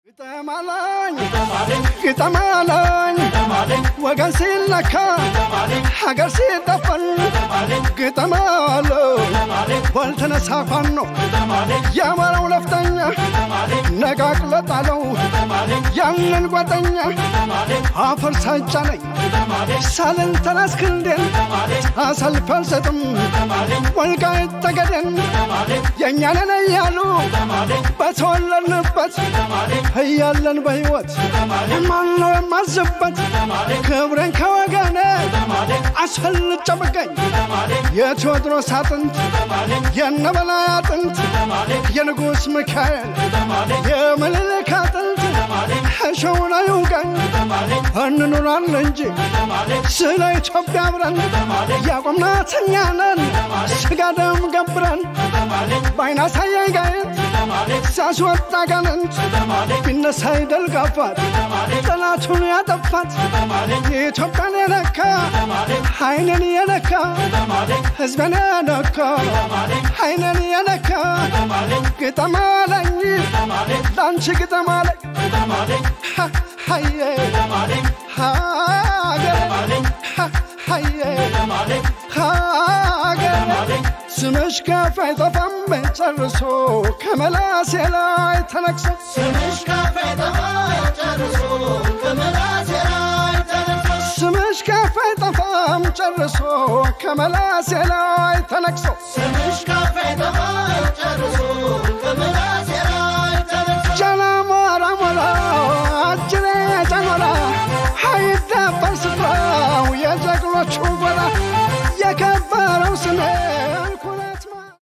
ግጠማለኝ ግጠማለኝ ወገን ሲለካ ሀገር ሲጠፈን ግጠማለኝ ባልተነሳ ፋኖ የአማራው ነፍጠኛ ነቃቅሎ ጣለው ያንን ጓደኛ አፈር ሳይጫነኝ ሳልን ተራስ ክንዴን አሰልፍ አልሰጥም ወልቃይት ጠገዴን የእኛንን እያሉ በተወለድንበት እያለን በሕይወት ማነው የማዝበት ክብሬን ከወገኔ አስፈልጬ ብገኝ የቴዎድሮስ አጥንት የነበላይ አጥንት የንጉሥ ሚካኤል የምኒልክ አጥንት እሸውን አይውጋኝ እንኑራለን እንጂ ስለ ኢትዮጵያ አብረን ያቆምናት እኛ ነን ስጋ ደም ገብረን በአይና ሳያይ ጋየት ሲያስወጣ ጋንንት ቢነሳ ይደል ጋፋት ጠላቱን ያጠፋት የኢትዮጵያን የነካ አይንን የነካ ሕዝብን የነካ አይንን የነካ ግጠም አለኝ ለአንቺ ግጠም አለኝ ሀየ ሀገር ሀየ ሀገር ስምሽ ከፍ አይጠፋም ጨርሶ ከመላሴ ላይ ተነቅሶ ስምሽ ከፍ አይጠፋም ጨርሶ ከመላሴ ላይ ተነቅሶ ስምሽ ከፍ አይጠፋም ጨርሶ ከመላሴ ላይ ተነቅሶ ስምሽ ከፍ አይጠፋም ጨርሶ ከመላሴ ላይ ተነቅሶ ጀላሞራ ሞላ አጅሬ ጨሞላ አይደፈር ስፍራው የጀግኖቹ ጎራ የከበረው ስሜ